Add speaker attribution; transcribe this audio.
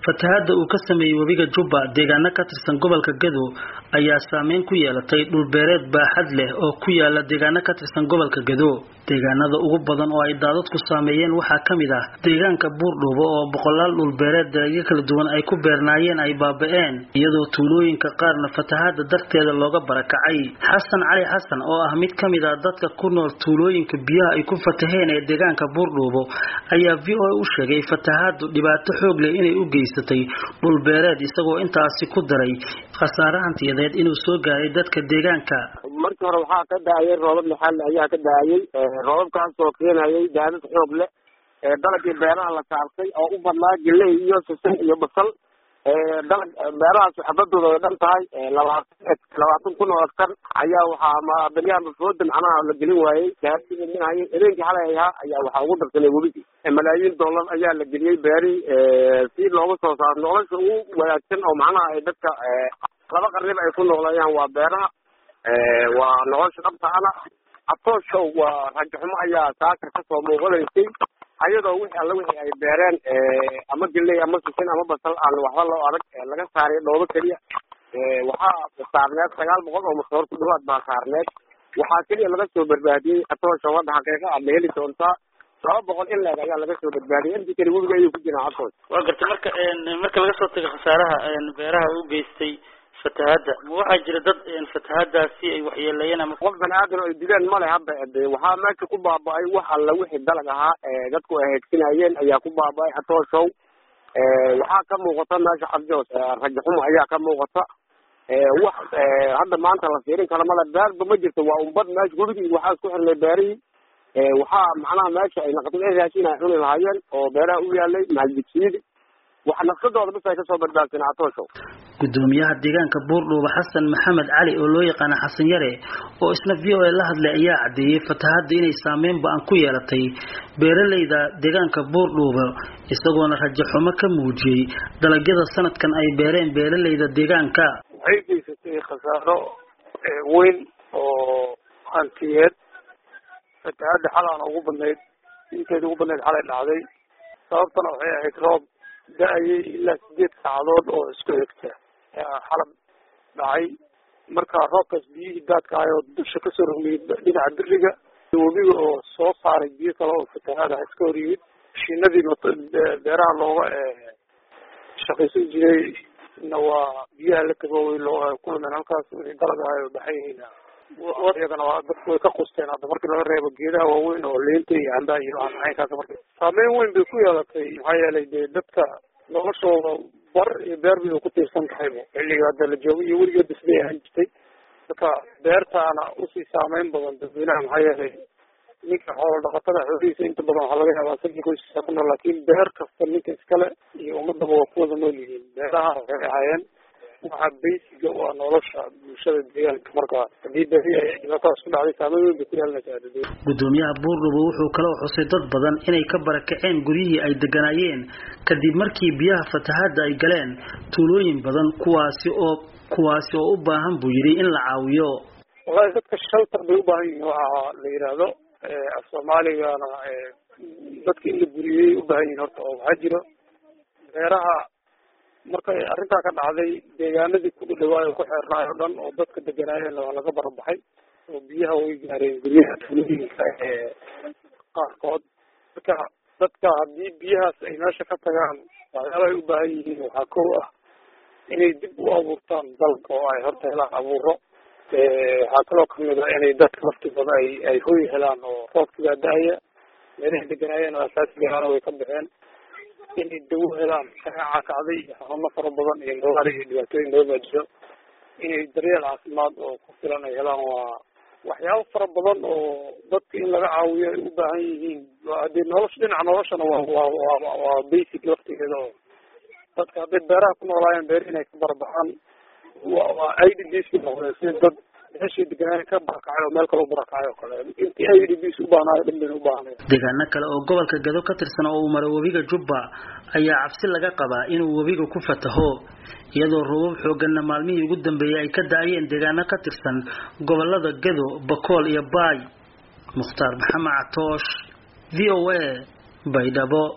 Speaker 1: fatahaada uu ka sameeyey webiga jubba deegaano ka tirsan gobolka gado ayaa saameyn ku yeelatay dhulbeereed baaxad leh oo ku yaala deegaano ka tirsan gobolka gado deegaanada ugu badan oo ay daadadku saameeyeen waxaa ka mid ah deegaanka buurdhuubo oo boqolaal dhulbeereed dalagyo kala duwan ay ku beernaayeen ay baaba-een iyadoo tuulooyinka qaarna fatahaada darteeda looga barakacay xasan cali xasan oo ah mid ka mid ah dadka ku nool tuulooyinka biyaha ay ku fataheen ee deegaanka buurdhuubo ayaa v o a u sheegay fatahaadu dhibaato xoog leh inay u geysatay dhulbeereed isagoo intaasi ku daray khasaare hantiyadeed inuu soo gaaray dadka deegaanka
Speaker 2: markii hore waxaa ka da-ayay roobab lixaal ayaa ka da-ayay roobabkaas oo keenayay daadad xoog leh dalagii beeraha la saartay oo u badnaa geley iyo sisin iyo basal dalag beerahaas xabadooda way dhan tahay labaatan labaatan kun oo hektar ayaa waxaa beryaha mafooda macnaha la gelin waayey daadida minhaye habeenkii xalay ahaa ayaa waxaa ugu darsanay webigii malaayiin dollar ayaa la geliyey beeri si looga soo saaro nolosha ugu wanaagsan oo macnaha ay dadka laba qarniba ay ku nooleeyaan waa beeraha waa nolosha dhabtaana atooshow waa rajaxumo ayaa saaka kasoo muuqanaysay ayadoo wixii alla wixii ay beereen ama geley ama sisin ama basal aan waxba loo adag laga saaray dhoobo keliya waxaa saarneed sagaal boqol oo masoor ku dhawaad baa saarneed waxaa keliya laga soo badbaadiyey atooshow hadda xaqiiqa aad la heli doontaa laba boqol in leeg ayaa laga soo badbaadiyay intii kale webiga ayuu ku jiraan atoos
Speaker 1: waa garta marka marka laga soo tago khasaaraha beeraha u geystay fatahaada ma waxaa jira dad fatahaadaasi ay waxyeeleeyeen ama
Speaker 2: qof bani aadan ay dileen male hadda de waxaa meesha ku baaba-ay wax alla wixii dalag ahaa dadku ay heegsinayeen ayaa ku baaba-ay atooshow waxaa ka muuqata meesha cabjoos rajaxumo ayaa ka muuqata wax hadda maanta la fiirin karo male beerba ma jirto waa umbad meesha gurigii waxaa isku xirnay beerihii waxaa macnaha meesha ay naqdin ay raashin ay cuni lahaayeen oo beeraha u yaalay mahadjidsiyidi wax nafsadooda bis ay kasoo badbaadsan atooshow
Speaker 1: gudoomiyaha deegaanka buurdhuuba xasan maxamed cali oo loo yaqaana xasan yare oo isna v o a la hadlay ayaa caddeeyey fatahaada inay saameyn ba-an ku yeelatay beeraleyda deegaanka buurdhuuba isagoona rajaxumo ka muujiyey dalagyada sanadkan ay beereen beeraleyda deegaanka
Speaker 3: waxay geysatay khasaaro weyn oo hantiyeed fatahaada xalaana ugu badnayd inteeda ugu badnayd xalay dhacday sababtana waxay ahayd roob da-ayay ilaa sideed saacadood oo isku xigta xalab dhacay marka roobkaas biyihii daadka ahay oo dusha kasoo rogmiyey dhinaca biriga webiga oo soo saaray biyo kale oo fatahaad ah iska hor yimid mashiinadii beeraha looga shaqaysan jiray na waa biyaha la tagooway loo kulmeen halkaas wixii dalag ahay oo baxay yihiin iyagana waa dadku way ka qusteen hadda markii laga reebo geedaha waaweyn oo leenta iyo cambaha iyo waxaa caynkaas marka saameyn weyn bay ku yeelatay maxaa yeelay dee dadka noloshooda bar iyo beer bay ku tiirsan tahayba xilliga hadda la joogo iyo weligeed bisbay ahaan jirtay marka beertaana usii saameyn badan dadweynaha maxaa yeelay ninka xoolo dhaqatada xoolihiisa inta badan waxaa laga yaabaa isagii qoyskiisa ku nool laakiin beer kasta ninka iskale iyo ummadaba waa ku wada nool yihiin beeraha waxay ahaayeen waxaa basiga waa nolosha bulshada deegaanka marka hadii beri ay dhibaatadaas ku dhacday saameyn weyn bay ku yeelanaysaa
Speaker 1: gudoomiyaha buurdhubo wuxuu kaloo xusay dad badan inay ka barakaceen guryihii ay deganaayeen kadib markii biyaha fatahaada ay galeen tuulooyin badan kuwaasi oo kuwaasi oo u baahan buu yidhi in la caawiyo
Speaker 3: wallahi dadka shelter bay u baahan yihiin waxa la yidhaahdo af soomaaligana dadka in la guriyey u baahan yihin horta oo waxaa jiro beeraha markay arrintaa ka dhacday deegaanadii ku dhadhawaayo ku xeernaay oo dhan oo dadka deganaayeen waa laga barabaxay oo biyaha way gaareen guryaha tuulooyinka qaarkood marka dadka haddii biyahaas ay meesha ka tagaan waxyaaba ay u baahan yihiin waxaa kow ah inay dib u abuurtaan dalka oo ay horta helaan abuuro waxaa kaloo kamid a inay dadka laftigooda ay ay hoy helaan oo roobkigaa da-aya meelahay deganaayeen oo asaasigaana way ka baxeen inay dawo helaan shareeca kacday iyo xanuuno fara badan iyo noolaal iyo dhibaatooyin badan baa jiro inay daryeel caafimaad oo ku filan ay helaan waa waxyaabo fara badan oo dadka in laga caawiyo ay u baahan yihiin hadee nolosha dhinaca noloshana waa waa waa waa basic laftigeeda oo dadka hadday beeraha ku noolaayeen beer inay ka barabaxaan wa waa i d bs ku noqdeen sida dad meeshii deganaan ka barakacay oo meel kale u barakacay oo kale intii i d bs u baahnayo dhan bayna u baahnay
Speaker 1: deegaano kale oo gobolka gado ka tirsan oo uu maray webiga jubba ayaa cabsi laga qabaa inuu webiga ku fataho iyadoo roobab xooganna maalmihii ugu dambeeyey ay ka da-ayeen deegaano ka tirsan gobolada gado bakool iyo baay mukhtaar maxamed catoosh v o a baydhabo